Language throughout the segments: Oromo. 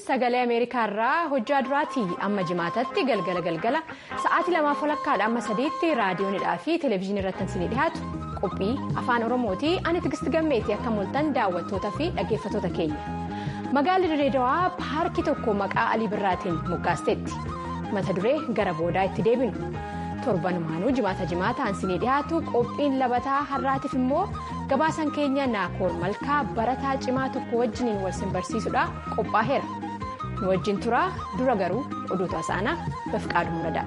sagalee ameerikaarraa hojjaa duraatii amma jimaatatti galgala galgala sa'aatii lamaaf walakkaadha amma sadiitti raadiyoonidhaa fi televezyiinii irratti isinii dhiyaatu qophii afaan oromooti ani tigisti gammeetii akka mul'atan daawwattootaa fi dhaggeeffattoota keenya magaalli Dirreedawaa paarkii tokko maqaa alii birraatiin moggaasteetti mata duree gara boodaa itti deebinu torbanumaanuu jimaata jimaataan isinii dhiyaatu qophiin labataa har'aatiif immoo gabaasan keenya naakoor malkaa barataa cimaa tokko wajjiniin wal simbarsiisuudha qophaa'eera nu wajjin turaa dura garuu oduutu hasaanaa bafqaaduu muradaa.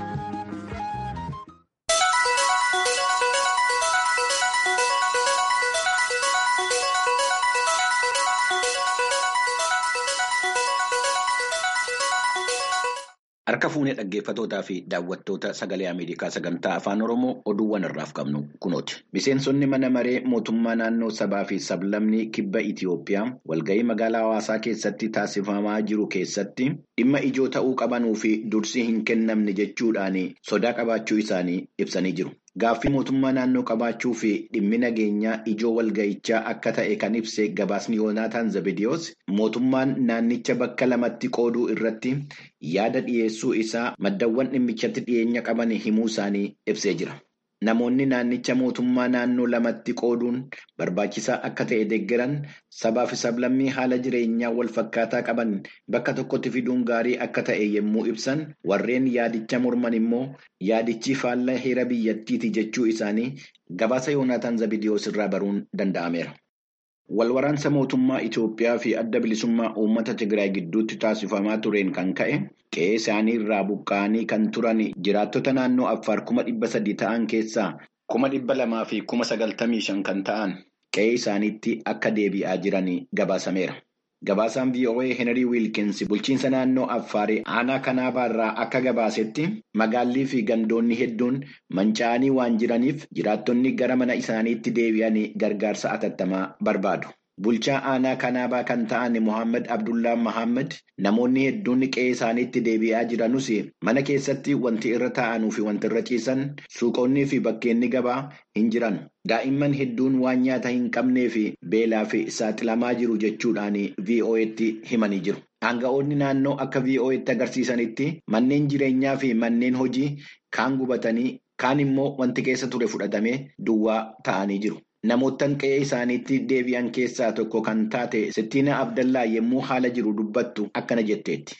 Harka fuunee dhaggeeffatootaa fi daawwattoota sagalee Ameerikaa sagantaa afaan Oromoo oduuwwan irraaf qabnu kunooti. Miseensonni mana maree mootummaa naannoo sabaa fi sablammii kibba Itiyoophiyaa walgahii magaalaa hawaasaa keessatti taasifamaa jiru keessatti dhimma ijoo ta'uu qabanuu fi dursi hin kennamne jechuudhaan sodaa qabaachuu isaanii ibsanii jiru. Gaaffii mootummaa naannoo qabaachuu fi dhimmi nageenyaa ijoo walgahichaa akka ta'e kan ibse gabaasni Yoonaataan Zabidiyoos mootummaan naannicha bakka lamatti qooduu irratti yaada dhiyeessuu isaa maddawwan dhimmichatti dhiyeenya qaban himuu isaanii ibsee jira. Namoonni naannicha mootummaa naannoo lamatti qooduun barbaachisaa akka ta'e deeggaran sabaa fi sablammii haala jireenyaa wal fakkaataa qaban bakka tokkotti fiduun gaarii akka ta'e yommuu ibsan warreen yaadicha morman immoo yaadichi faallaa heera biyyattiiti jechuu isaanii gabaasa Yoonaataan Zabidiyoos irraa baruun danda'ameera. Walwaraansa mootummaa Itoophiyaa fi adda bilisummaa uummata Tigraay gidduutti taasifamaa tureen kan ka'e qe'ee isaanii irraa buqqa'anii kan turan jiraattota naannoo Affaar kuma dhibba sadii ta'an keessaa kuma dhibba lamaa fi kuma sagaltamii shan kan ta'an qe'ee isaaniitti akka deebi'aa jiran gabaasameera. Gabaasaan VOA Henry Wilkins bulchiinsa naannoo Affaarii aanaa kanaabaa irraa akka gabaasetti magaallii fi gandoonni hedduun manca'anii waan jiraniif jiraattonni gara mana isaaniitti deebi'anii gargaarsa atattamaa barbaadu. Bulchaa aanaa kanaabaa kan ta'an Mohaammed Abdullaa Mohaammed namoonni hedduun qe'ee isaaniitti deebi'aa jiranus mana keessatti wanti irra taa'anuu fi wanti irra ciisan suuqonnii fi bakkeenni gabaa hin jiran. Daa'imman hedduun waan nyaata hin qabnee fi beelaa fi saaxilamaa jiru jechuudhaan VOA'tti himanii jiru. Aanga'oonni naannoo akka VOA'tti agarsiisanitti manneen jireenyaa fi manneen hojii kaan gubatanii kaan immoo wanti keessa ture fudhatamee duwwaa ta'anii jiru. Namoottan qe'ee isaaniitti deebi'an keessaa tokko kan taate Sittiina Abdallaa yommuu haala jiru dubbattu akkana jetteetti.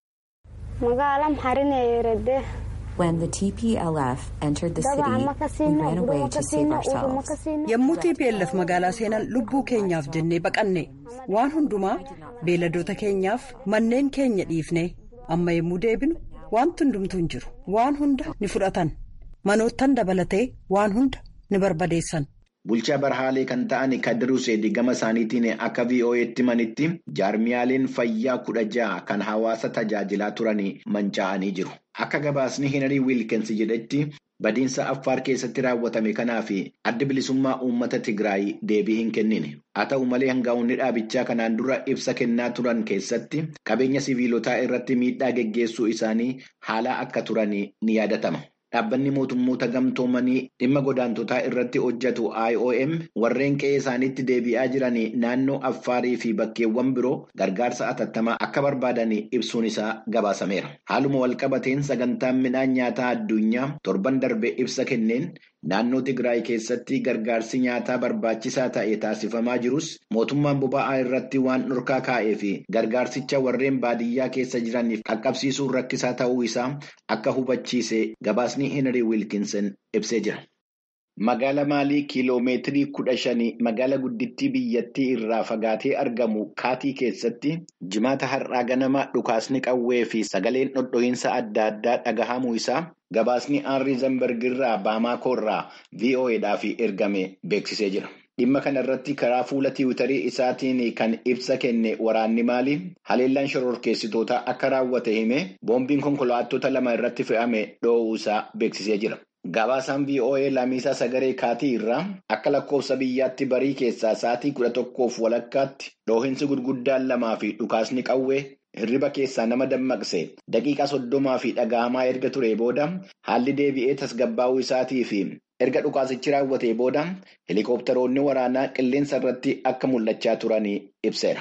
When the TPLF entered the city, we ran away to save ourselves. Yommuu TPLF magaalaa seenan lubbuu keenyaaf jennee baqanne waan hundumaa beeladoota keenyaaf manneen keenya dhiifne amma yommuu deebinu wanti hundumtuu hin jiru waan hunda ni fudhatan manoottan dabalatee waan hunda ni barbadeessan. Bulchaa barhaalee kan ta'an Kadiruu Seedii gama isaaniitiin akka VOA'tti manitti jaarmiyaaleen fayyaa kudha ja'a kan hawaasa tajaajilaa turan manca'anii jiru. Akka gabaasni Henry Wilkins jedhetti badiinsa Affaar keessatti raawwatame kanaaf adda bilisummaa uummata Tigraay deebii hin kennine. Haa ta'u malee hangaa'onni dhaabichaa kanaan dura ibsa kennaa turan keessatti qabeenya siviilotaa irratti miidhaa geggeessuu isaanii haala akka turan ni yaadatama. Dhaabbanni mootummoota gamtoomanii dhimma godaantotaa irratti hojjetu IOM warreen qe'ee isaaniitti deebi'aa jiran naannoo Affaarii fi bakkeewwan biroo gargaarsa atattamaa akka barbaadan ibsuun isaa gabaasameera. Haaluma walqabateen sagantaan midhaan nyaataa addunyaa torban darbe ibsa kenneen naannoo Tigraay keessatti gargaarsi nyaataa barbaachisaa ta'e taasifamaa jirus mootummaan boba'aa irratti waan dhorkaa kaa'ee fi gargaarsicha warreen baadiyyaa keessa jiraniif qaqqabsiisuun rakkisaa ta'uu isaa akka hubachiise gabaasni Henry Wilkinson ibsee jira. Magaala Maalii kiiloomeetirii kudha shanii magaala guddittii biyyattii irraa fagaatee argamu kaatii keessatti jimaata har'aa ganama dhukaasni qawwee fi sagaleen dhodho'iinsa adda addaa dhagahamuu isaa gabaasni Aanrii Zambargirraa Baamaakoorraa VOA'dhaaf ergame beeksisee jira. Dhimma kana irratti karaa fuula tiwutarii isaatiin kan ibsa kenne waraanni Maalii haleellaan shororkeessitootaa akka raawwate hime boombiin konkolaattota lama irratti fe'ame dhoowwuu isaa beeksisee jira. Gabaasaan VOA Lamisaa Sagaree Kaatii irraa akka lakkoofsa biyyaatti barii keessaa sa'aatii kudha tokkoof walakkaatti dhoohinsi gurguddaan lamaa fi dhukaasni qawwee hirriba keessaa nama dammaqse daqiiqaa soddomaa fi dhaga'amaa erga ture booda haalli deebi'ee tasgabbaa'uu isaatii fi erga dhukaasichi raawwatee booda helikopteroonni waraanaa qilleensa irratti akka mul'achaa turan ibseera.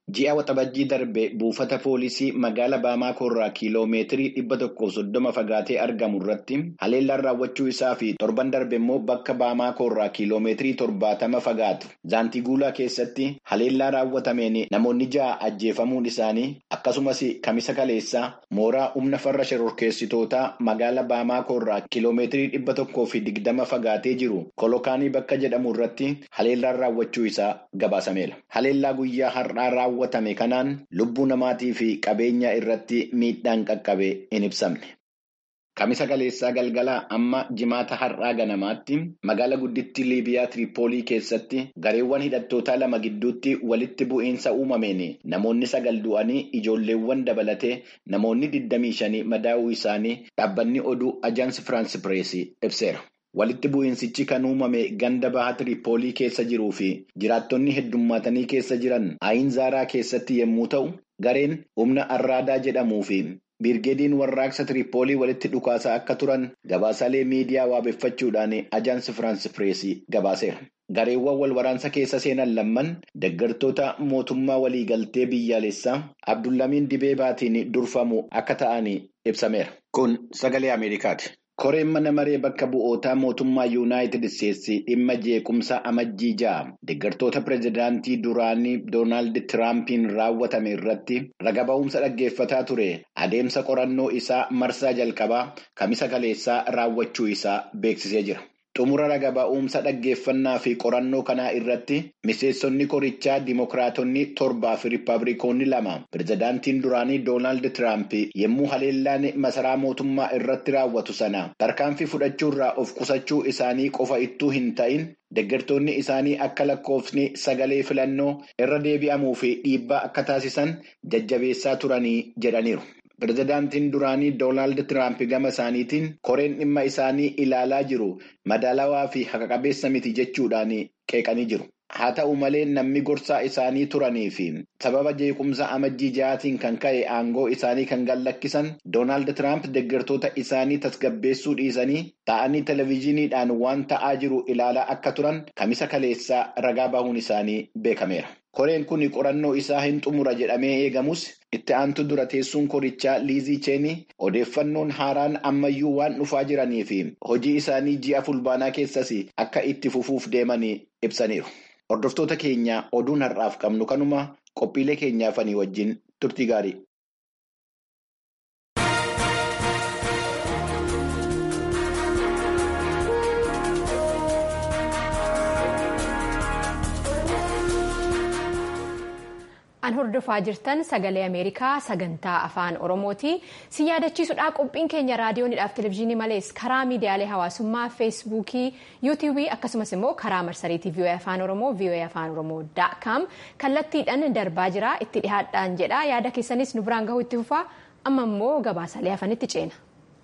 Ji'a waxabajjii darbe buufata poolisii magaala Baamaakoo irraa kiiloomeetirii dhibba tokkoof soddoma fagaatee argamu irratti haleellaan raawwachuu isaa fi torban darbe immoo bakka Baamaakoo irraa kiiloomeetirii torbaatama fagaatu Zaantiguulaa keessatti haleellaa raawwatameen namoonni ja'a ajjeefamuun isaanii akkasumas kamisa kaleessaa mooraa humna farra shororkeessitootaa magaala Baamaakoo irraa kiiloomeetirii dhibba tokkoo fi digdama fagaatee jiru kolokaanii bakka jedhamu irratti haleellaan raawwachuu isaa gabaasameera. Haleellaa guyyaa har'aa raawwatame kanaan lubbuu namaatii fi qabeenya irratti miidhaan qaqqabe hin ibsamne. Kamisa kaleessaa galgalaa amma jimaata har'aa ganamaatti magaala guddittii Liibiyaa Tiripoolii keessatti gareewwan hidhattootaa lama gidduutti walitti bu'iinsa uumameen namoonni sagal du'anii ijoolleewwan dabalatee namoonni 25 madaa'uu isaanii dhaabbanni oduu ajaansi Firaansi Pireesii ibseera. Walitti bu'iinsichi kan uumame ganda baha Tiripoolii keessa jiruu fi jiraattonni heddummaatanii keessa jiran Aayinzaaraa keessatti yommuu ta'u, gareen humna Arraadaa jedhamuu fi Birgeediin warraaqsa Tiripoolii walitti dhukaasaa akka turan gabaasaalee miidiyaa waabeffachuudhaan ajaansi Firaansi Pireesii gabaaseera. Gareewwan wal waraansa keessa seenan lamman deeggartoota mootummaa waliigaltee biyyaalessaa Abdullamiin Dibeebaatiin durfamu akka ta'an ibsameera. Kun sagalee Ameerikaati. Koreen mana maree bakka bu'ootaa mootummaa Yuunaayitid Isteetsi dhimma jeequmsa amajjii ja'a deeggartoota pireezidaantii duraanii Doonaald Tiraampiin raawwatame irratti raga ba'umsa dhaggeeffataa ture adeemsa qorannoo isaa marsaa jalqabaa kamisa kaleessaa raawwachuu isaa beeksisee jira. Xumura raga ba'umsa dhaggeeffannaa fi qorannoo kanaa irratti miseensonni korichaa Dimookiraatonni torbaa fi Rippaabilikoonni lama pireezidaantiin duraanii Doonaald Tiraamp yommuu haleellaan masaraa mootummaa irratti raawwatu sana tarkaanfii fudhachuurraa of qusachuu isaanii qofa ittuu hin ta'in deeggartoonni isaanii akka lakkoofsni sagalee filannoo irra deebi'amuu fi dhiibbaa akka taasisan jajjabeessaa turanii jedhaniiru. Pireezidaantiin duraanii Doonaald Tiraamp gama isaaniitiin koreen dhimma isaanii ilaalaa jiru madaalawaa fi haqa-qabeessa miti jechuudhaan qeeqanii jiru. Haa ta'u malee namni gorsaa isaanii turanii fi sababa jeequmsa amajjii ja'aatiin kan ka'e aangoo isaanii kan gallakkisan Doonaald Tiraamp deeggartoota isaanii tasgabbeessuu dhiisanii ta'anii televezyiiniidhaan waan ta'aa jiru ilaalaa akka turan kamisa kaleessaa ragaa bahuun isaanii beekameera. Koreen kun qorannoo isaa hin xumura jedhamee eegamus itti aantu dura teessuun korichaa liizii cheenii odeeffannoon haaraan ammayyuu waan dhufaa jiranii fi hojii isaanii ji'a fulbaanaa keessas akka itti fufuuf deemanii ibsaniiru. Hordoftoota keenya oduun har'aaf qabnu kanuma qophiilee keenyaafanii wajjin turtii gaarii. An hordofaa jirtan sagalee Ameerikaa sagantaa afaan Oromooti. Si yaadachiisudha qophiin keenya raadiyoonidhaaf televezyiinii malees karaa miidiyaalee hawaasummaa feesbuukii, yuutiibii akkasumas immoo karaa marsariitii VOA afaan Oromoo VOA afaan Oromoo daakam kallattiidhaan darbaa jira itti dhihaadhaan jedha yaada keessanis nu biraan gahuu itti fufaa amma immoo gabaasalee hafanitti ceena.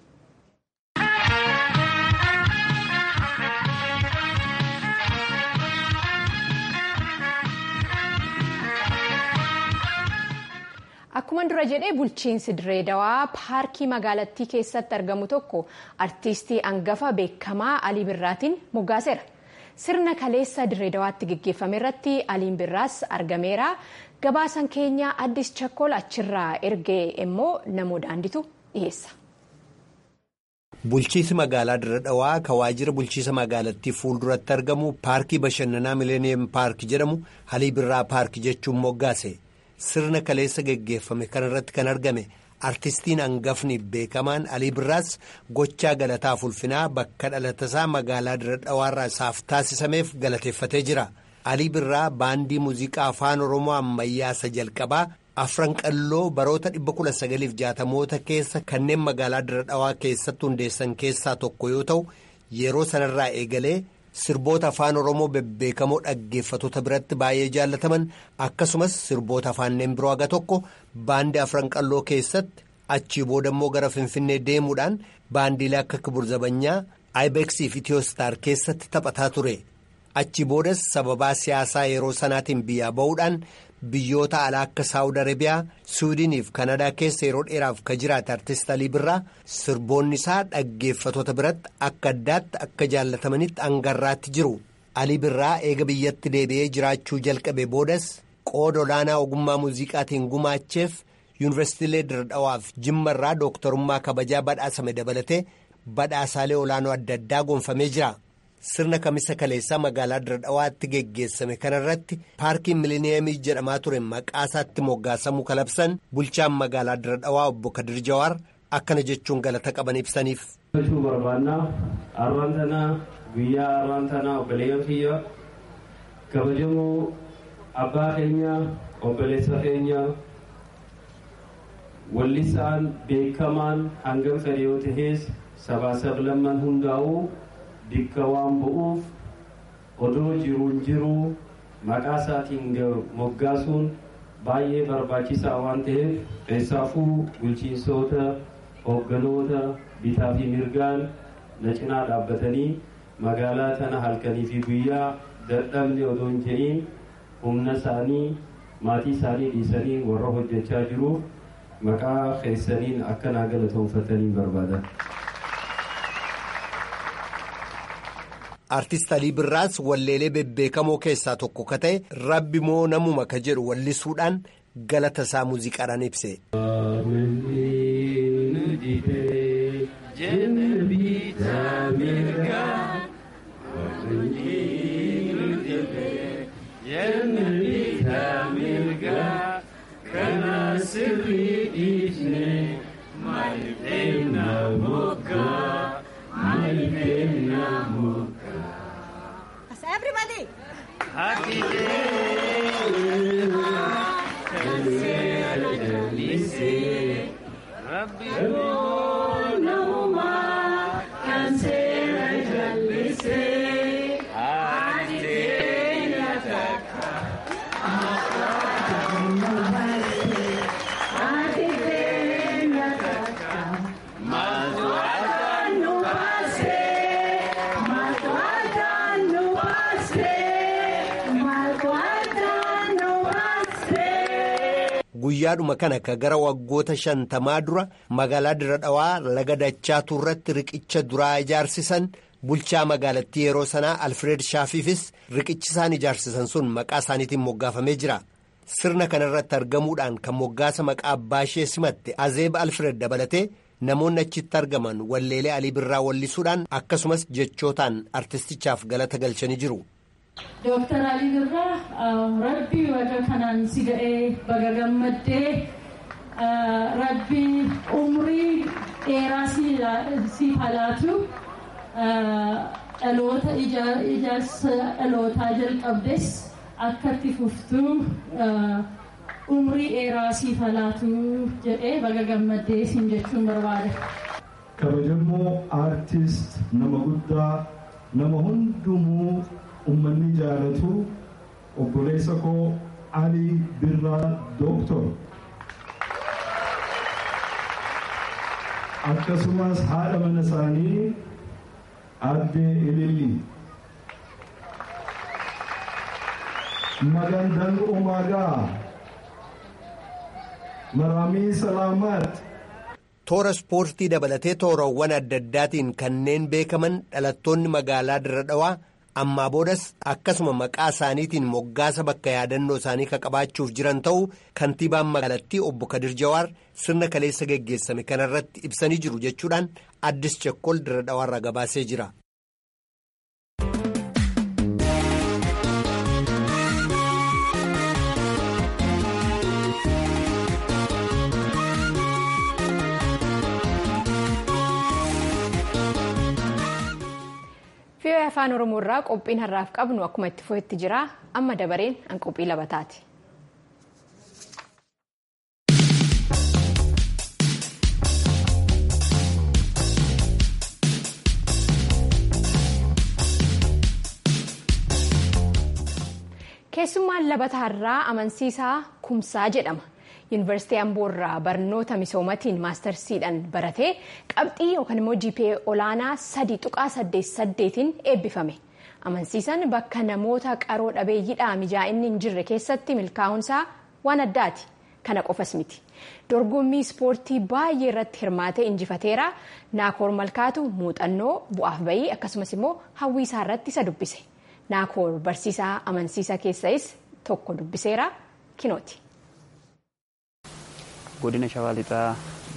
Akkuma dura jedhee bulchiinsi dirree dawaa paarkii magaalattii keessatti argamu tokko artiistii hangafa beekamaa Alii Birraatiin moggaaseera. Sirna kaleessa dirree dawaatti geggeeffame irratti Aliin Birraas argameera. Gabaasan keenya Addis Chakkol achirraa ergee immoo namoo daanditu dhiyeessa. Bulchiinsi magaalaa dirree dawaa kan waajjira bulchiinsa magaalattii fuulduratti argamu paarkii bashannanaa mileeniyeem paarkii jedhamu Alii Birraa paarkii jechuun moggaase. Sirna kaleessa geggeeffame kanarratti kan argame artistiin hangafni beekamaan Alii Birraas gochaa galataaf ulfinaa bakka dhalatasaa magaalaa dirree dhawaarraa isaaf taasisameef galateeffatee jira. Alii Birraa baandii muuziqaa afaan Oromoo ammayyaa isa jalqabaa afran qalloo baroota 1960moota keessa kanneen magaalaa dirree dhawaa keessatti hundeessan keessaa tokko yoo ta'u yeroo sanarraa eegalee. Sirboota afaan Oromoo bebbeekamoo dhaggeeffattoota biratti baay'ee jaallataman akkasumas sirboota afaanneen biroo haga tokko baandii afran qalloo keessatti achii booda immoo gara Finfinnee deemuudhaan baandiilee akka Kibur Zabanyaa Ibeeksii fi Itiyoostaar keessatti taphataa ture. Achii boodas sababaa siyaasaa yeroo sanaatiin biyyaa ba'uudhaan biyyoota alaa akka Saawud Arabiyaa, Suudiinii fi Kanadaa keessa yeroo dheeraaf kan jiraate artist Alii Birraa sirboonni isaa dhaggeeffattoota biratti akka addaatti akka jaallatamanitti hangarraatti jiru. Alii Birraa eega biyyatti deebi'ee jiraachuu jalqabe boodas qooda olaanaa ogummaa muuziqaatiin gumaacheef yuunivarsiitiilee Diradhawaaf Jimmarraa dooktarummaa kabajaa badhaasame dabalatee badhaasaalee olaanoo adda addaa gonfamee jira. Sirna kamisa kaleessaa magaalaa Diradhawaatti geggeessame kanarratti paarkiin miliniyemii jedhamaa ture maqaasaatti moggaasamuu kalabsan bulchaan magaalaa Diradhawaa obbo Kadir Jawaar akkana jechuun galata qaban ibsaniif. barbaannaa arraan tanaa guyyaa arraan tanaa obboleeyyan kiyya kabajamoo abbaa keenya obboleessa keenya wallisaan beekamaan hangam fedhe yoo ta'es sabaa sablamman hundaa'uu bikka waan bu'uuf odoo jiruun jiruu maqaa isaatiin moggaasuun baay'ee barbaachisaa waan ta'eef keessaafuu bulchiinsoota hoogganoota bitaa fi mirgaan na cinaa dhaabbatanii magaalaa tana halkanii fi guyyaa dadhabne odoo hin jedhiin humna isaanii maatii isaanii dhiisanii warra hojjechaa jiruuf maqaa keessaniin akka naa galatoonfatanii barbaadan. Artist Alii Birraas walleelee bebbeekamoo keessaa tokko ka ta'e rabbi moo namuma ka jedhu wallisuudhaan galata isaa muuziqaadhaan ibse. Everybody! Guyyaadhuma kana ka gara waggoota shantamaa dura magaalaa Diradhawaa laga Dachaatu irratti riqicha duraa ijaarsisan bulchaa magaalattii yeroo sanaa Alfred Shaafiifis riqichi isaan ijaarsisan sun maqaa isaaniitiin moggaafamee jira. Sirna kana irratti argamuudhaan kan moggaasa maqaa abbaa ishee simatte Azeeb Alfred dabalatee namoonni achitti argaman walleelee Alii Birraa wallisuudhaan akkasumas jechootaan artistichaaf galata galchanii jiru. Dooktar Alii Birraa rabbi waga kanaan si ga'ee baga gammaddee rabbi umrii dheeraa si halaatu dhaloota ijaarsa dhalootaa jalqabdes akka itti fuftuu umrii dheeraa si halaatu jedhee baga gammaddee siin jechuun barbaada. Kabajamoo aartist nama guddaa nama hundumuu ummanni jaalatu obboleessa koo Ali Birraa Dooktor akkasumas haadha mana isaanii addee Ililli Magandang Umagaa Maramii Salaamaat Toora ispoortii dabalatee toorawwan adda addaatiin kanneen beekaman dhalattoonni magaalaa Diradhawaa ammaa boodas akkasuma maqaa isaaniitiin moggaasa bakka yaadannoo isaanii ka qabaachuuf jiran ta'uu kantiibaan magaalattii obbo Kadir Jawaar sirna kaleessa geggeessame kanarratti ibsanii jiru jechuudhaan addis chekkol Diradhawaarra gabaasee jira. Fiiyoo afaan Oromoo irraa qophiin har'aaf qabnu akkuma itti fufetti jira. Amma dabareen an qophii labataati. Keessummaan labata har'aa amansiisaa kumsaa jedhama. Yuunivarsiitii Amboo irraa barnoota misoomatiin maastarsiidhaan baratee qabxii yookaan immoo GPA olaanaa sadii tuqaa saddeet saddeetiin eebbifame. Amansiisaan bakka namoota qaroo dhabeeyyiidhaa mijaa'inni hin jirre keessatti milkaa'uunsaa waan addaati. Kana qofas miti. Dorgommii ispoortii baay'ee irratti hirmaatee injifateera. Naakoor Malkaatu muuxannoo bu'aaf bayii akkasumas immoo hawwiisaa irratti isa dubbise. Naakoor barsiisaa amansiisaa keessais tokko dubbiseera. kinooti. godina shawaa lixaa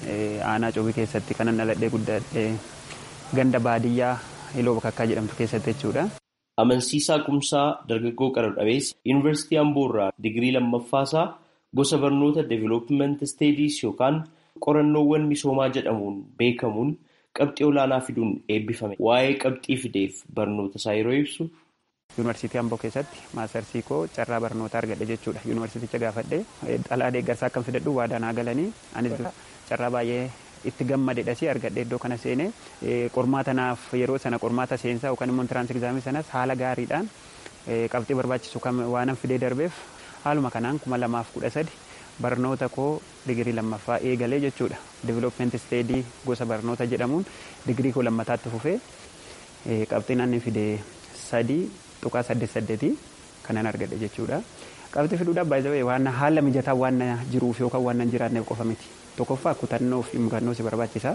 aanaa coobii keessatti kanan dhaladhee guddadhee ganda baadiyyaa hiloo bakakkaa jedhamtu keessatti jechuudha. Amansiisaa Kumsaa dargaggoo qaroo dhabeessi Yuunivarsiitii Amboorraa digirii lammaffaasaa gosa barnoota Development Studies yookaan qorannoowwan misoomaa jedhamuun beekamuun qabxii olaanaa fiduun eebbifame. Waa'ee qabxii fideef barnoota isaa yeroo ibsu. Yuunivarsiitii Amboo keessatti maasarsii koo carraa barnootaa argadhe jechuudha. Yuunivarsiiticha gaafadhe dhalaa deeggarsaa akkam fidadhu waadaa naa galanii anis carraa baay'ee itti gammadedhas argadhe iddoo kana seenee qormaata naaf yeroo sana qormaata seensaa yookaan immoo intiraansi egzaamii sanas haala gaariidhaan qabxii barbaachisu waanan fidee darbeef haaluma kanaan kuma lamaaf kudha sadi barnoota koo digirii lammaffaa eegalee jechuudha. Development Steedii gosa barnoota jedhamuun digirii koo lammataatti fufee qabxiin inni fide sadii tuqaa saddeet saddeetii kanan argadhe jechuudha. Qabxii fiduudhaaf baay'ee waan haala mijataa waan jiruuf yookaan waan hin jiraanneef qofa miti. Tokkoffaa kutannoo fi murannoo si barbaachisa.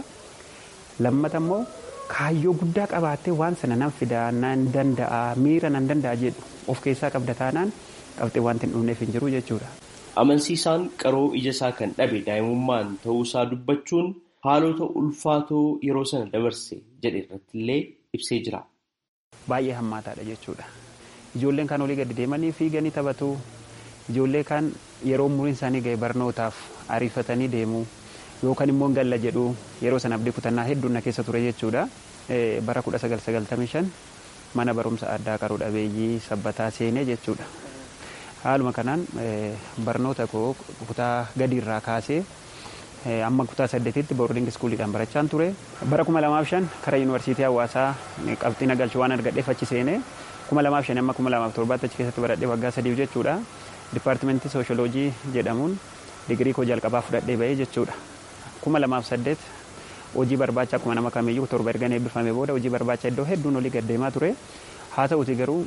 Lammata immoo kaayyoo guddaa qabaattee waan sana nan fidaa nan danda'a miira nan danda'a jedhu of keessaa qabda taanaan qabxii wanti hin dhumneef hin jiru jechuudha. Amansiisaan qaroo ija isaa kan dhabe daa'imummaan ta'uusaa dubbachuun haalota ulfaatoo yeroo sana dabarse jedhe irratti illee ibsee jira. Baay'ee hammaataadha jechuudha. Ijoolleen kan olii gadi deemanii fiiganii taphatu. Ijoollee kan yeroo umuriin isaanii ga'e barnootaaf ariifatanii deemu yookaan immoo galla jedhu yeroo sana abdii kutannaa hedduun na keessa ture jechuudha. Bara 1995 mana barumsa addaa qaroo dhabeeyyii sabbataa seenee jechuudha. Haaluma kanaan barnoota koo kutaa gadiirraa kaasee amma kutaa saddeetitti boordiing iskuuliidhaan barachaan ture. Bara 2005 karaa yuunivarsiitii hawaasaa qabxii nagalchuu waan argadheef achi seenee 2005 amma 2007 achi keessatti baradhee waggaa sadiif jechuudha. Dipaartimentii sooshooloojii jedhamuun digirii koo jalqabaa fudhadhee bahee jechuudha. 2008 hojii barbaacha akkuma nama kamiyyuu torba ergan eebbifame booda hojii barbaacha iddoo hedduun olii gaddeemaa ture. Haa ta'uti garuu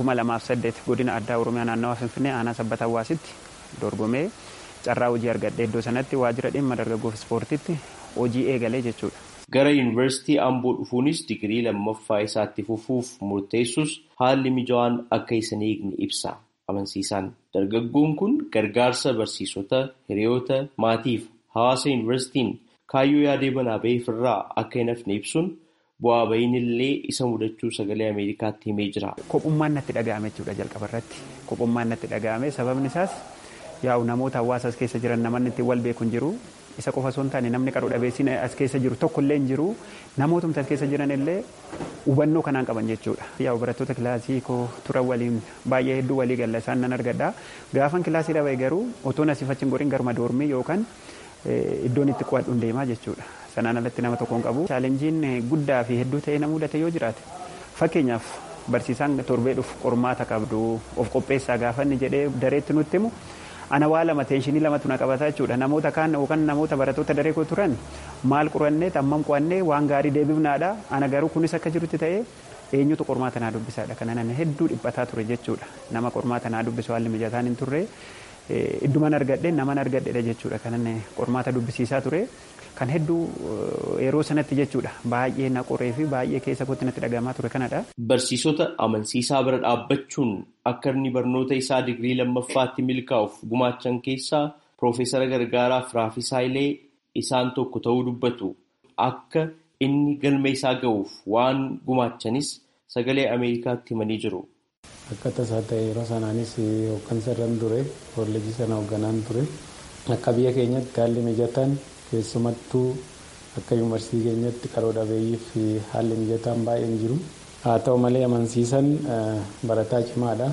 2008 godina addaa Oromiyaa naannawaa Finfinnee aanaa sabbata hawaasitti dorgomee carraa hojii argadhe iddoo sanatti waajjira dhimma dargaggoof ispoortiitti hojii eegalee jechuudha. Gara yuunivarsiitii Amboo dhufuunis digirii lammaffaa isaatti fufuuf murteessus haalli mijawaan akka isa hin eegne ibsa. Amansiisaan dargaggoon kun gargaarsa barsiisota, hiriyoota, maatiif hawaasa yuunivarsiitiin kaayyoo yaadee banaa ba'eef irraa akka hin hafne ibsuun bu'aa ba'iin illee isa mudachuu sagalee Ameerikaatti himee jira. Kophummaan natti dhaga'ame jechuudha jalqaba irratti. Kophummaan natti dhaga'ame sababni isaas yaa'u namoota hawaasa as keessa jiran namoonni ittiin wal beeku hin jiru. Isa qofa osoo hin taane namni qaroo dhabeessiin as keessa jiru tokko illee hin jiru. Namoota as keessa jiran illee hubannoo kanaan qaban jechuudha. Yaa'u barattoota kilaasii koo turan waliin baay'ee hedduu walii galla isaan nan argadha. Gaafan kilaasii dhabe garuu otoo nasiif achi hin gorin garuma doormii yookaan iddoon itti qo'adhuun deemaa jechuudha. Sanaan alatti nama tokkoon qabu. Chaalenjiin guddaa fi hedduu ta'ee na mudate yoo jiraate fakkeenyaaf barsiisaan torbee dhufu qormaata qabdu of qopheessaa gaafanni jedhee dareetti nutti himu ana waa lama teenshinii lamatu na qabata jechuudha namoota kaan yookaan namoota barattoota daree koo turan maal qorannee hammam qo'annee waan gaarii deebifnaadha ana garuu kunis akka jirutti ta'ee eenyutu qormaata naa dubbisaadha kana nan hedduu dhiphataa ture jechuudha nama qormaata naa dubbisu haalli mijataan hin turre idduman argadhe naman argadhedha jechuudha kanan qormaata dubbisiisaa ture kan hedduu yeroo sanatti jechuudha baay'ee na qoree fi baay'ee keessa kootti natti dhagahamaa ture kanadha. Barsiisota amansiisaa bira dhaabbachuun akka inni barnoota isaa digirii lammaffaatti milkaa'uuf gumaachan keessaa Piroofeesara Gargaaraa Firaafisaa Ilee isaan tokko ta'uu dubbatu. Akka inni galma isaa ga'uuf waan gumaachanis sagalee Ameerikaatti himanii jiru. Akka tasaa ta'e yeroo sanaanis hooggansa irra ture kolleejii sana hoogganaan ture akka biyya keenyatti haalli mijataan keessumattuu akka yuunivarsiitii keenyatti qaroo dhabeeyyiif haalli mijataan baay'een jiru. Haa ta'u malee amansiisan barataa cimaadha.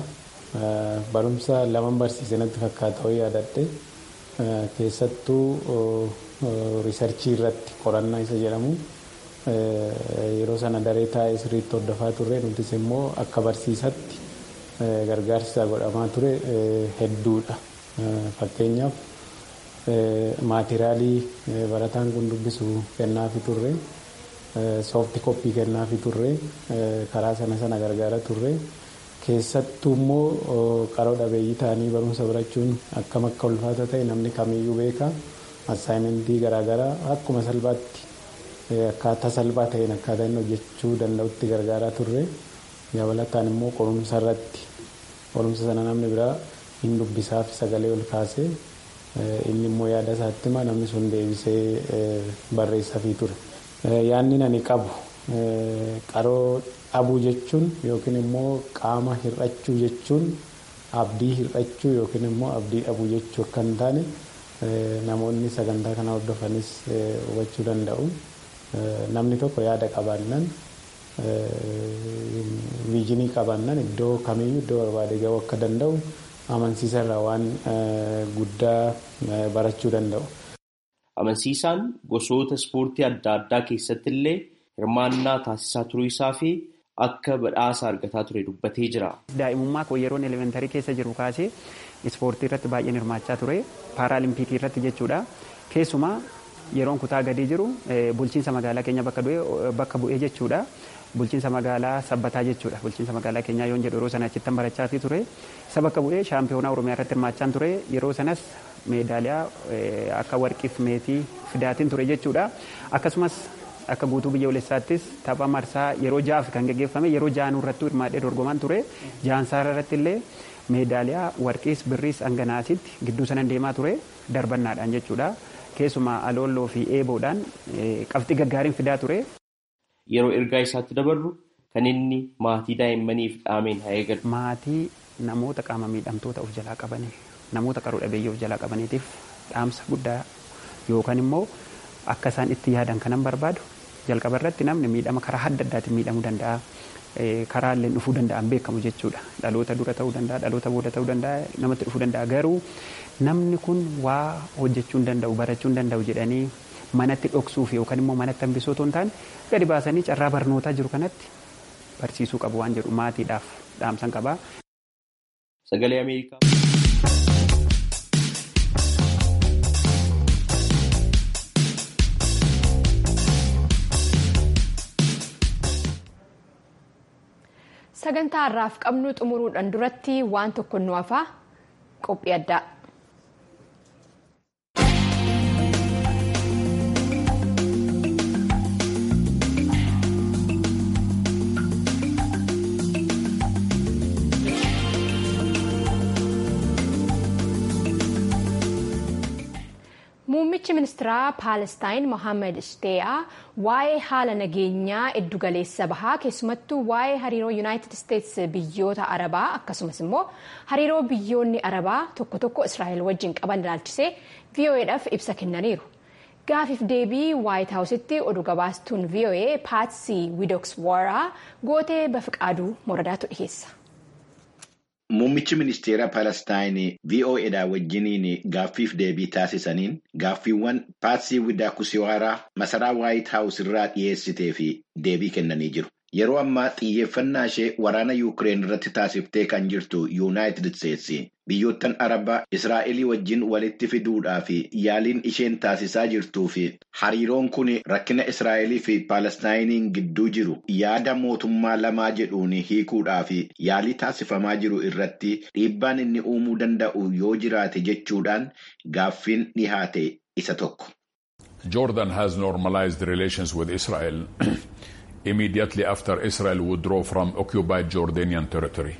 Barumsa laman barsiise natti fakkaata ho'i yaadadhe keessattuu riisarchii irratti qorannaa isa jedhamu yeroo sana daree taa'ee sirriitti hordofaa turre nutis immoo akka barsiisatti gargaarsa godhamaa ture hedduudha. Fakkeenyaaf maatiriyaalii barataan kun dubbisu kennaafi turre soofti koppii kennaafi turre karaa sana sana gargaara turre keessattuu immoo qaroo dhabeeyyii ta'anii barumsa barachuun akkam akka ulfaata ta'e namni kamiyyuu beeka assaayimentii garaagaraa akkuma salphaatti akkaataa salphaa ta'een akkaataa inni hojjechuu danda'utti gargaaraa turre dabalataan immoo qorumsa irratti qorumsa sana namni biraa hin dubbisaaf sagalee ol kaasee inni immoo yaada isaatti hima namni sun deebisee barreessaafii ture. Yaanni ani qabu qaroo dhabuu jechuun yookiin immoo qaama hir'achuu jechuun abdii hir'achuu yookiin immoo abdii dhabuu jechuu akka hin taane namoonni sagantaa kana hordofanis hubachuu danda'u. Namni tokko yaada qabaannan viijinii qabaannan iddoo kamiyyuu iddoo barbaade ga'uu akka danda'u amansiisa irraa waan guddaa barachuu danda'u. Amansiisaan gosoota ispoortii adda addaa keessatti illee hirmaannaa taasisaa turuu isaa fi akka badhaasa argataa ture dubbatee jira. Daa'imummaa koo yeroon elementarii keessa jiru kaasee ispoortii irratti baay'een hirmaachaa ture. Paaraalimpikii irratti jechuudha. Keessumaa yeroon kutaa gadii jiru bulchiinsa magaalaa keenya bakka bu'ee jechuudha. Bulchiinsa magaalaa sabbataa jechuudha. Bulchiinsa magaalaa keenyaa yoon jedhu yeroo sana achittan barachaa ture. Isa bakka bu'ee shaampiyoonaa Oromiyaa irratti hirmaachaan ture. Yeroo sanas meedaaliyaa akka warqiif meetii fidaatiin ture jechuudha. Akkasumas akka guutuu biyyoolessaattis tapha marsaa yeroo ja'aaf kan gaggeeffame yeroo ja'anuu irratti hirmaadhee dorgomaan ture. Jaansaara irratti illee meedaaliyaa warqiis birriis hanganaasitti gidduu sanan deemaa ture darbannaadhaan jechuudha. Keessumaa alooloo fi eeboodhaan qabxii gaggaariin fidaa ture. Yeroo ergaa isaatti dabarru kan inni maatii daa'immaniif dhaameen haa eegalu. Maatii namoota qaama miidhamtoota of jalaa qabanii namoota qaroo dhabeeyyii of jalaa qabaniitiif dhaamsa guddaa yookaan immoo akka isaan itti yaadan kanan barbaadu jalqaba irratti namni miidhama karaa adda addaatiin miidhamuu danda'a. Karaa illee dhufuu danda'an beekamu jechuudha. Dhaloota dura ta'uu danda'a, dhaloota booda ta'uu danda'a, namatti dhufuu danda'a. Garuu namni kun waa hojjechuu hin danda'u, barachuu hin danda'u jedhanii manatti dhoksuuf yookaan immoo manatti hambisuu otoo hin taane gadi baasanii carraa barnootaa jiru kanatti barsiisuu qabu waan jedhu maatiidhaaf dhaamsan qaba. Sagalee Ameerikaa. Sagantaa har'aaf qabnu xumuruudhaan duratti waan tokko nu hafaa qophii addaa. Muummichi ministeeraa Paalestaan Mohaammed Shiteeyaa waa'ee haala nageenyaa iddugaleessa bahaa keessumattuu waa'ee hariiroo Yuunaayitid Isteets biyyoota Arabaa akkasumas immoo hariiroo biyyoonni Arabaa tokko tokko Israa'el wajjin qaban ilaalchisee VOA'dhaaf ibsa kennaniiru. Gaafiif deebii Waayit Haawusitti oduu gabaastuun VOA Paatsii Widoks Waaraa gootee bafiqaaduu moradaatu dhiyeessa. Muummichi ministeera Palestaayinii VOAdhaa wajjiniin gaaffiif deebii taasisaniin gaaffiiwwan Paatsii Widaakusiwaaraa masaraa Waayit Haawus irraa dhiyeessitee fi deebii kennanii jiru. Yeroo ammaa xiyyeeffannaa ishee waraana Yuukireen irratti taasiftee kan jirtu Yuunaayitid Isteetsi biyyoottan Arabaa Israa'elii wajjin walitti fiduudhaa fi yaaliin isheen taasisaa jirtuu fi hariiroon kun rakkina Israa'elii fi Palestaayiniin gidduu jiru yaada mootummaa lamaa jedhuun hiikuudhaa fi yaalii taasifamaa jiru irratti dhiibbaan inni uumuu danda'u yoo jiraate jechuudhaan gaaffiin dhihaate isa tokko. Jordan has normalized relations with Israel. immediately after Israel withdrew from occupied Jordanian territory.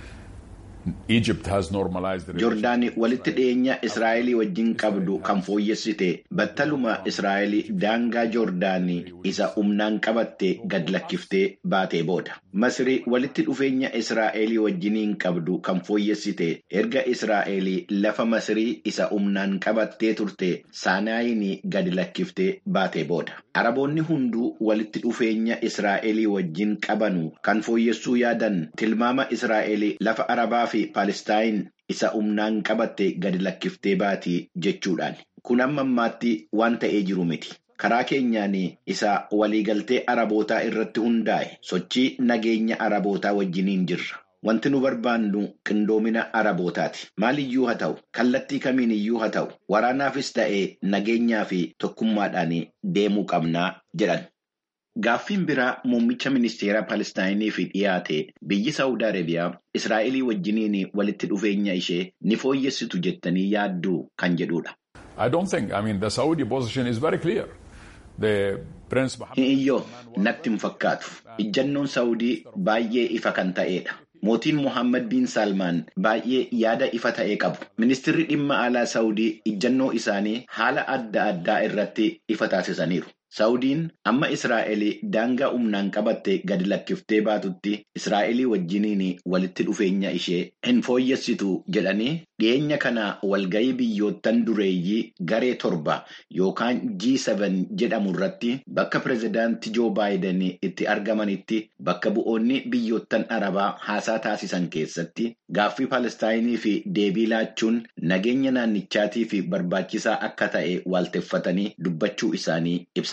Egypt has normalized Jordaan walitti dhiyeenya Israa'elii wajjin qabdu kan fooyyessite battaluma Israa'elii daangaa Jordaanii isa humnaan qabatte gad lakkiftee baatee booda. Masrii walitti dhufeenya Israa'elii wajjiniin qabdu kan fooyyessite erga Israa'elii lafa Masrii isa humnaan qabattee turte Saanaayinii gad lakkiftee baatee booda. Araboonni hunduu walitti dhufeenya Israa'elii wajjin qabanu kan fooyyessuu yaadan tilmaama Israa'elii lafa Arabaa fi Palestaayin isa humnaan qabatte gadi lakkiftee baatii jechuudhaan. Kun amma ammaatti waan ta'ee jiru miti. Karaa keenyaan isa waliigaltee Arabootaa irratti hundaa'e sochii nageenya Arabootaa wajjiniin jirra. Wanti nu barbaannu qindoomina Arabootaati. Maaliyyuu haa ta'u, kallattii kamiin iyyuu haa ta'u, waraanaafis ta'ee nageenyaa fi tokkummaadhaan deemuu qabnaa jedhan. Gaaffiin biraa muummicha ministeera Palestaayinii fi dhiyaate biyyi Saawud Arabiyaa Israa'elii wajjiniin walitti dhufeenya ishee ni fooyyessitu jettanii yaadduu kan jedhudha. I don't think, I mean, the Saudi position is very clear. The Prince Iyyoo natti hin fakkaatu. Ijjannoon Saawudii baay'ee ifa kan ta'edha. mootiin Mohaammed bin Salmaan baay'ee yaada ifa ta'e qabu. Ministeerri dhimma alaa Saawudii ijjannoo isaanii haala adda addaa irratti ifa taasisaniiru. Saawudiin amma Israa'el daangaa humnaan qabatte gadi lakkiftee baatutti Israa'elii wajjiniin walitti dhufeenya ishee hin fooyyessitu jedhanii dhiyeenya kana walga'ii biyyoottan dureeyyii garee torba yookaan G7 jedhamu irratti bakka pireezidaantii Joo Baayiden itti argamanitti bakka bu'oonni biyyoottan arabaa haasaa taasisan keessatti gaaffii Palestaayinii fi deebii laachuun nageenya naannichaatii fi barbaachisaa akka ta'e waalteffatanii dubbachuu isaanii ibsan.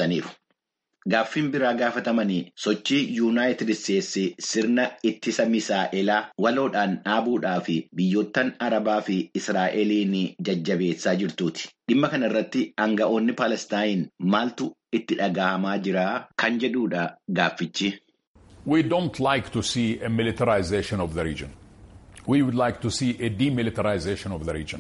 Gaaffiin biraa gaafatamanii sochii yuunaayitid isteetsi sirna ittisa misaa'elaa waloodhaan dhaabuudhaa fi biyyoottan arabaa fi israa'eliin jajjabeessaa jirtuuti. Dhimma kana irratti aanga'oonni Palestaayin maaltu itti dhagahamaa jira kan jedhuudha gaaffichi. We don't like to see a militarization of the region. We would like to see a demilitarization of the region.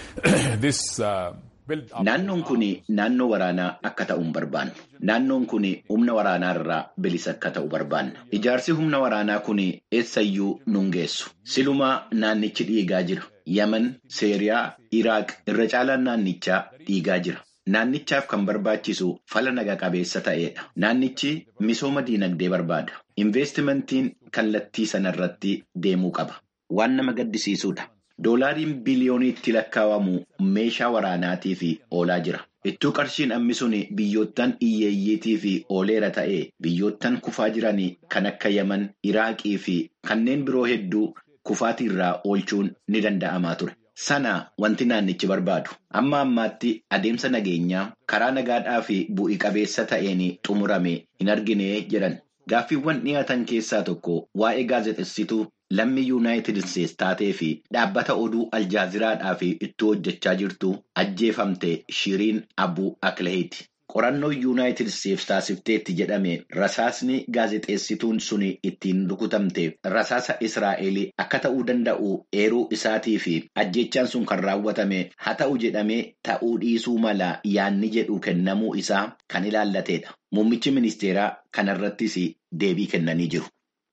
This. Uh, Naannoon kun naannoo waraanaa akka ta'u hin barbaannu. Naannoon kun humna waraanaa irraa bilisa akka ta'u barbaanna. Ijaarsi humna waraanaa kun eessayyuu nun geessu. Silumaa naannichi dhiigaa jira. Yaman, Seeriyaa, Iraaq irra caalaan naannichaa dhiigaa jira. Naannichaaf kan barbaachisu fala naga qabeessa ta'edha. Naannichi misooma diinagdee barbaada. Investimentiin kallattii sanarratti deemuu qaba. Waan nama gaddisiisudha. Doolaariin biliyooniitti lakkaa'amu meeshaa waraanaatiif oolaa jira. Ittuu qarshiin ammisuun biyyoottan hiyyeeyyiitii fi ooleera ta'e biyyoottan kufaa jiran kan akka Yaman, Iraaqii fi kanneen biroo hedduu kufaatii irraa oolchuun ni danda'amaa ture. Sana wanti naannichi barbaadu. Amma ammaatti adeemsa nageenyaa karaa nagaadhaa fi bu'i qabeessa ta'een xumurame hin argine jedhan. Gaaffiiwwan dhiyaatan keessaa tokko waa'ee gaazexessituu lammii yuunaayitid isteetsi taatee fi dhaabbata oduu aljaaziraadhaa fi itti hojjechaa jirtu ajjeefamte shiriin abuu akleheeti. Qorannoo yuunaayitid isteetsi taasifteetti jedhame rasaasni gaazexeessituun sun ittiin rukutamte rasaasa Israa'el akka ta'uu danda'u eeruu isaatii fi ajjechaan sun kan raawwatame haa ta'u jedhamee ta'uu dhiisuu mala yaanni jedhu kennamuu isaa kan ilaallateedha. Muummichi ministeeraa kanarrattis deebii kennanii jiru.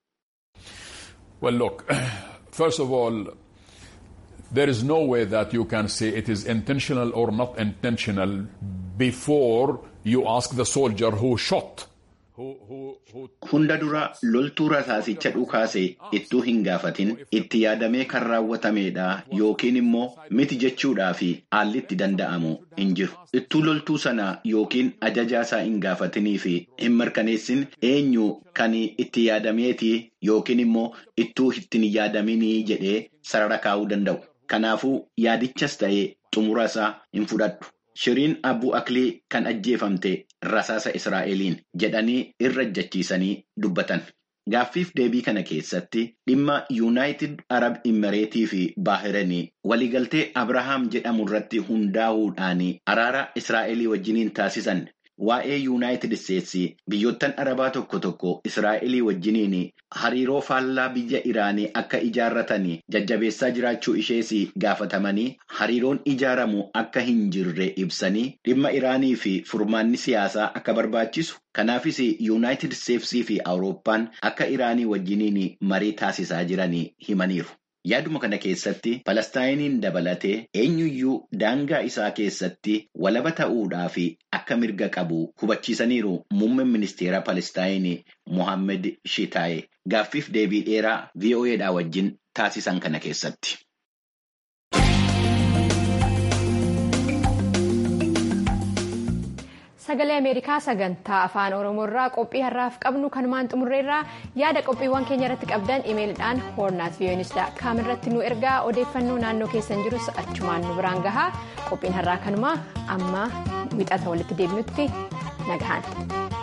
Well, look, first of all, there is no way that you can say it is intentional or not intentional before you ask the soldier who shot. Hunda dura loltuu rasaasicha dhukaase ittuu hin gaafatin itti yaadamee kan raawwatameedha yookiin immoo miti jechuudhaa fi haalli itti danda'amu hin jiru. Ittuu loltuu sana yookiin ajajaasaa hin gaafatinii fi hin mirkaneessin eenyu kan itti yaadameeti yookiin immoo ittuu ittiin yaadaminii jedhee sarara kaa'uu danda'u. Kanaafuu yaadichas ta'ee xumura isaa hin fudhadhu. Shiriin Abuu Aklii kan ajjeefamte rasaasa Israa'eliin jedhanii irra ejjachiisanii dubbatan. Gaaffiif deebii kana keessatti dhimma Yuunaayitid Arab Imireetii fi Baahiranii waliigaltee Abrahaam jedhamu irratti hundaa'uudhaan araara Israa'elii wajjiniin taasisan waa'ee Yuunaayitid Isteetsi biyyoottan Arabaa tokko tokko Israa'elii wajjiniin hariiroo faallaa biyya Iraanii akka ijaarratan jajjabeessaa jiraachuu ishees gaafatamanii hariiroon ijaaramu akka hin jirre ibsanii dhimma Iraanii fi furmaanni siyaasaa akka barbaachisu. Kanaafis Yuunaayitid Isteetsii fi Awurooppaan akka Iraanii wajjiniin marii taasisaa jiran himaniiru. Yaaduma kana keessatti Palestaayiniin dabalatee eenyuyyuu daangaa isaa keessatti walaba ta'uudhaa fi akka mirga qabu hubachiisaniiru muummeen ministeera Palestaayinii Mohaammed Shitaaye gaaffiif deebii dheeraa VOAdhaa wajjin taasisan kana keessatti. sagalee ameerikaa sagantaa afaan oromoo irraa qophii har'aaf qabnu kanumaan xumurreerraa yaada qophiiwwan keenya irratti qabdan imeelidhaan hoornaat viyoonisidha kaam irratti nu ergaa odeeffannoo naannoo keessan jirus achumaan nu biraan gahaa qophiin har'aa kanumaa amma wixata walitti deebinutti nagahan.